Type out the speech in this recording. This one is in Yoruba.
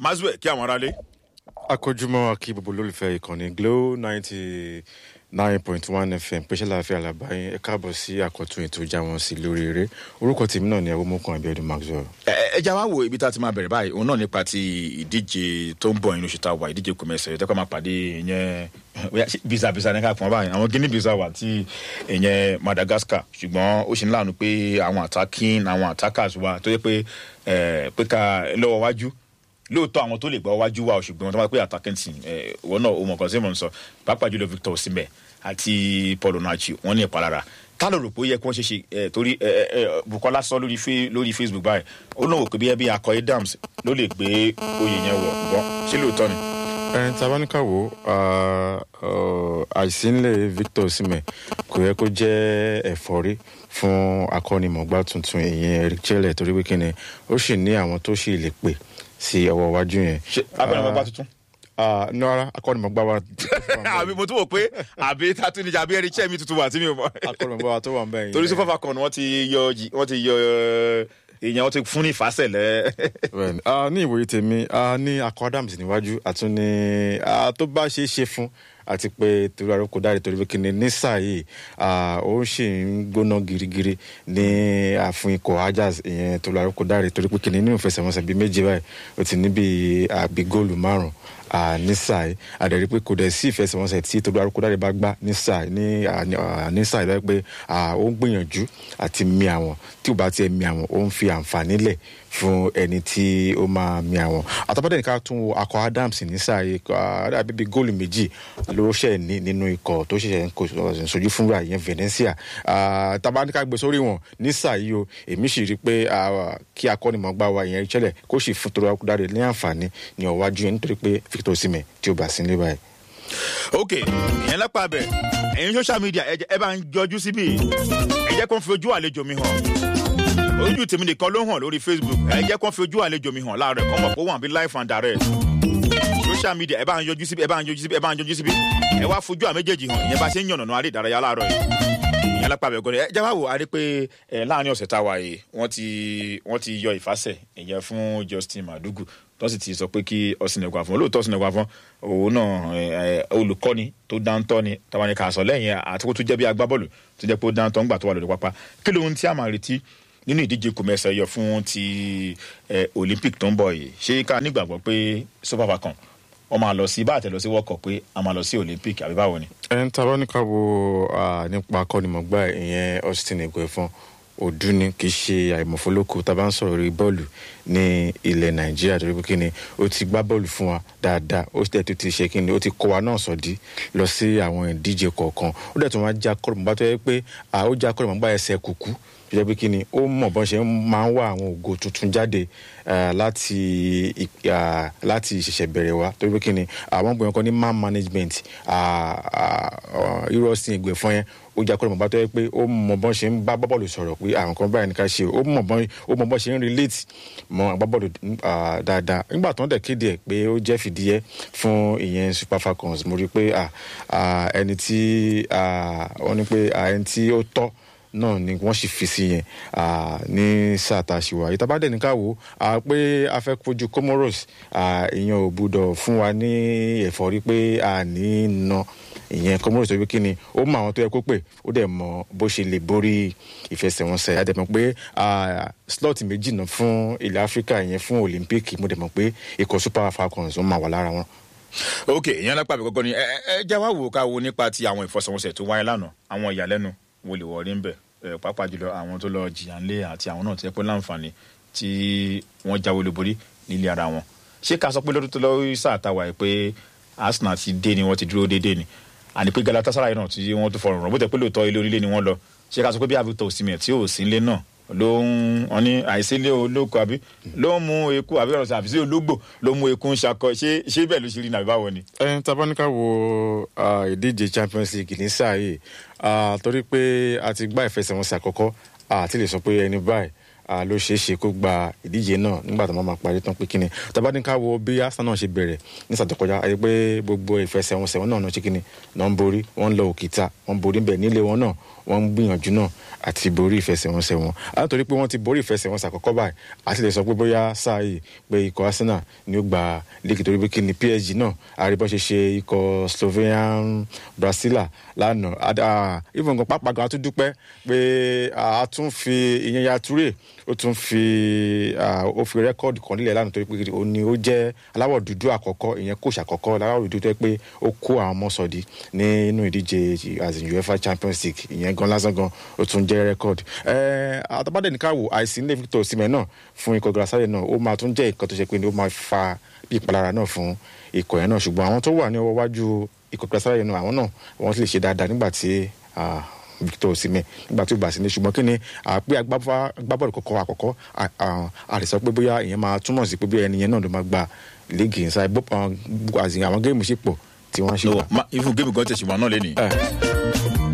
mazue kí àwọn aráalé. akójúmọ́ akí gbogbo olólùfẹ́ ìkànnì glo ninety nine point one fm pèsè láàfin alábáyé ẹ káàbọ̀ sí àkọ́tún ètò ìjà wọn sí lórí eré orúkọ tèmi náà ni awomokun abiodun maxwell. ẹ ẹ já wá wo ibi tá a ti máa bẹ̀rẹ̀ báyìí òun náà nípa ti ìdíje tó ń bọ̀ inú oṣù tá a wà ìdíje kòmẹ́sẹ̀ yìí tẹ́kọ̀ máa pàdé ìyẹn bisa bisa ní ká pọ́n báyìí àwọn guinea bisa wà tí ìyẹn madagascar ṣùgbọ́n ó ṣe ń láàánú pé àwọn attacking àwọn attackers wa tó yẹ pé pé ká lọ́wọ́ wájú lóòótọ́ àwọn tó lè gbọ́ wájú wa ṣùgbọ́n tó máa pé attacking team wọn náà ó mọ̀ kan sí mọ̀ ń sọ pàápàá jùlọ victor osimhen àti paul onachi wọn ní ìpalára ká ló rò pé ó yẹ kí wọ́n ṣe ṣe ẹ torí ẹ ẹ bukola sọ lórí lórí facebook báyìí ó náà wò pé bí ẹbí akọ adams ló lè gbé oyè yẹn wọ̀ gbọ́n ṣé lóòótọ́ ni. ẹn tabaníkà wo àìsínlẹ̀ victor osimhen kò yẹ kó jẹ́ ẹ̀fọ́rí fún akọ́nimọ̀gbá tuntun ìyẹn eric chelle torí pé kíni ó sì ní àwọn tó sì lè pè sí ọwọ́ iwájú yẹn. ṣe akọ́nimọ̀gbá tuntun nọ́ra akọ́nimọ̀gbá wa. àbí mo tún wò pé àbí tatu níjà àbí ẹni chẹ́mi tuntun wà tí mi ò mọ̀. akọ́nimọ̀gbá wa tó wà ń bẹ̀ yẹn. torí super falcon wọ́n ti yọ wọ́n ti yọ èèyàn wọ́n ti fún ní ìfàsẹ̀lẹ̀. ní ìwòye tèmi ní akọ adams níwájú àtún ní tó bá ṣe é ṣe fún àti pé torí àròkọ dáre torí pé kíni ní sáà yìí ó sì ń gbóná girigiri ní àfún ikọ̀ ajax ìyẹn torí àròkọ dáre torí pé kíni nínú ìfẹsẹ̀wọnsẹ̀ bíi méje báyìí ó ti níbi àbí góòlù márùn ní sáà yìí àdẹ̀rí pé kò dẹ̀ sí ìfẹsẹ̀wọnsẹ̀ tí torí àròkọ dáre bá gbá ní sáà ní ní sáà yìí pé ó ń gbìyànjú àti mi àwọn tí ò bá tiẹ̀ mi àwọn ó ń fi àǹfààní lẹ̀ fún ẹni tí ó máa mi àwọn àtàbọ̀dẹ̀ nìkan tún wo akọ adams ní sáà yìí àbíbi góòlù méjì ló ṣẹ̀ ní nínú ikọ̀ tó ṣẹ̀ṣẹ̀ ń sojú fúnra ìyẹn venetia tabaníkà gbé sórí wọn ní sáà yìí o èmi sì rí i pé kí akọ́nimọ̀gbá wa ìyẹn ìṣẹ̀lẹ̀ kó sì fún torí akúdáre ní àǹfààní ní ọ̀wájú yẹn nítorí pé victor osimhen tí ó bá sí nílé báyìí. ok ìyẹn lápá abẹ ẹyin social media ẹ bá ń jọjú síbí ẹ jẹ́ kó ń fi ojú àlejò mi hàn ojú tèmi nìkan ló hàn lórí facebook ẹ jẹ́ kó ń fi ojú àlejò mi hàn láàárọ̀ kọ́ mọ̀ kó wà bí life and direct social media ẹ bá ń yọjú síbi ẹ bá ń yọjú síbi ẹ bá ń yọjú síbi ẹ wá fojú àwọn méjèèjì hàn ìyẹn bá ṣe ń yànnàná àrí ìdárayá láàárọ̀ yìí ìyẹn lápá bẹ̀ gọ́dẹ̀ ẹ jẹ́ wá wò á rí pé ẹ láàrin ọ̀sẹ̀ tá a wà yìí wọ́n ti wọ́n ti yọ ìfàsẹ̀ ìyẹn fún justin madugu tó sì ti sọ pé kí ọ̀sìnẹ̀kọ̀ àfọ̀n olóòótọ́ ọ̀sìnẹ̀kọ̀ àfọ̀n òun náà olùkọ́ni tó dáńtọ́ ni tàwọn ẹ̀ka àsọ lẹ́yìn àti kó tó jẹ́ bí agbábọ́ọ̀lù tó jẹ́ pé ó dáńtọ́ ńgbà tó wà lórí pápá kí lóhun tí a máa retí nínú ìdíje kòmẹ́sẹ̀ yọ fún ti olympic tó ń bọ̀ yìí ṣé ká nígbàgbọ́ pé super falcon wọ́n máa lọ sí bá àtẹ lọ sí world cup pé a máa lọ sí olympic àbí báwo ni. ẹ ń tabọ́ ní ká wo nípa akọ́nimọ̀gbá ìyẹn austin eguefon òdú ni kì í ṣe àìmọ̀fólókò tá a bá ń sọ̀rọ̀ rí bọ́ọ̀lù ní ilẹ̀ nàìjíríà torí pé kíni ó ti gbá bọ́ọ̀lù fún wa dáadáa ó sì tẹ̀tù ti ṣe kíni ó ti kọ́ wa náà sọ̀dí lọ sí àwọn ìdíje kọ̀ọ̀kan ó dẹ̀ tún wá já kọ́rọ̀mọ́gbá tó yẹ pé ó já kọ́rọ̀mọ́gbá ẹsẹ̀ kùkú tó jẹ́ pé kíni ó mọ̀ bọ́n ṣe máa ń wá àwọn ògo tuntun jáde láti láti ṣẹ̀ṣẹ̀ bẹ̀rẹ̀ wa torí pé kíni àwọn gbìyànjú kan ní man management irú ọ̀sìn ìgbẹ̀fọ́n yẹn ó jẹ́ akọ́nà bàbá tó yẹ pé ó mọ bọ́n ṣe ń bá bọ́bọ̀lù sọ̀rọ̀ pé àwọn kan báyìí ní ká ṣe ó mọ bọ́n ó mọ bọ́n ṣe ń relate mọ agbábọ́ọ̀lù dáadáa nígbà tó ń dẹ̀ kéde ẹ̀ pé ó jẹ́ fìdíyẹ fún ìyẹn super falcons mo rí i pé ẹni tí wọ́n ní pé ẹni tí ó tọ́ náà ni wọ́n sì fi sí yẹn ní sáà tá a ṣe wà ìta bá dẹ̀ ní ká wò ó pé a fẹ́ kojú comoros ìyẹn ò gbúdọ̀ fún wa ní ẹ̀fọ́rí pé a ní na ìyẹn comoros tó wí kí ni ó mọ àwọn tó yẹ kó pè ó dẹ̀ mọ bó ṣe lè borí ìfẹsẹ̀wọnsẹ̀ a dẹ̀ mọ̀ pé slot méjì náà fún ilẹ̀ áfíríkà ìyẹn fún olympic mo dẹ̀ mọ̀ pé ikọ̀ super falcons ó máa wà lára wọn ok ìyẹn lápá mi kọ́kọ́ ni ẹ ẹ jẹ́ wá wò ká wo nípa ti àwọn ìfọsẹ̀wọnsẹ̀ tó wáyé lánàá àwọn ìyàlẹ́nu wo lè wọrí ń bẹ̀ pàápàá jùlọ àwọn tó lọ jìyà ńlé àti àwọn náà ti pẹ́ láǹfààní tí wọ́n jáwé olúborí nílé ara wọn ṣé ká sọ pé lọ́dún tó lọ sáà táwa ẹ̀ pé arsenal ti dé ni wọ́n ti dúró déédéé ni àní pé galatasaray náà tí wọ́n tún fọrùn rọ̀ bó tẹ̀ pé lóòótọ́ ilé onílé ni wọ́n lọ ṣé ká sọ pé bí avictor osimhen tí ò sí ilé náà ló ń wọn ní àìsílẹ̀ olóko àbí ló ń mú eku àbí ọ̀rọ̀ àbí sí ológbò ló mú eku ń ṣakọ ṣé ṣé bẹ́ẹ̀ ló ṣe rí nàbí báwo ni. ẹ tabaníkà wo ìdíje champions league ní sáà yìí torí pé a ti gbá ìfẹsẹ̀wọnsẹ̀ àkọ́kọ́ àti lè sọ pé ẹni báyìí ah, ló ṣeé ṣe kó gba ìdíje náà nígbà tó máa máa parí tán pé kíni tàbá ní ká wo bí Arsenal náà ṣe bẹ̀rẹ̀ ní sàtọ̀kọjá àti pé gbogbo ìfẹsẹ̀wọnsẹ̀ wọn náà náà ṣe kíni náà ń borí wọ́n ń lọ òkìta wọ́n ń borí bẹ̀ nílé wọn náà wọ́n ń gbìyànjú náà àti borí ìfẹsẹ̀wọnsẹ̀ wọn àtòrí pé wọ́n ti borí ìfẹsẹ̀wọnsẹ̀ àkọ́kọ́ báyìí àti lè sọ pé bóyá sáà yìí pé ikọ̀ Arsenal ni ó gba líìgì torí pé kíni PSG náà àríbọ́ ṣe ṣe ikọ̀ Slovenian Brasilia lánàá Ad- ah, even nǹkan pápá gan a tún dúpẹ́ pé ah, a tún fi ìyẹn ya Touré ó tún fi ah, ó fi rẹ́kọ́ọ̀dù kan nílẹ̀ lánàá torí pé ó ní ó jẹ́ aláwọ̀ dúdú àkọ́kọ́ ìyẹn kóòṣì àkọ́kọ́ aláwọ̀ dúdú tó yẹ pé ó kó àwọn ọmọ sọ̀dí nínú ìdíje as in UEFA Champions League ìyẹn gan lásán gan ó tún jẹ́ rẹ́kọ́ọ̀dù àtàbádẹ́ ní ká wò àìsí nílé Victor Osimhen náà fún ikọ̀ Galatasaray náà ó máa tún jẹ́ nǹkan tó ṣe pé ó máa fa bí ìpalára náà fún ikọ̀ yẹn náà ṣùgbọ́n àwọn tó wà ní ọwọ́ wájú ikọ̀ Galatasaray náà àwọn náà wọ́n ti lè ṣe dáadáa nígbà tí ah, Victor Osimhen nígbà tí ó bá sí ní ṣùgbọ́n kí ni àpé agbábọ́ọ̀lù kọ̀ọ̀kan àkọ́kọ́ à- à- a lè sọ pé bóyá ìyẹn máa túmọ̀ sí pé bóyá ẹni yẹn náà ló máa gba líìgì ìsáyé àwọn géèmù sì pọ̀ tí wọ́n ṣe wà. no ma even game gan tẹ̀sí wọn náà lé ní. Eh.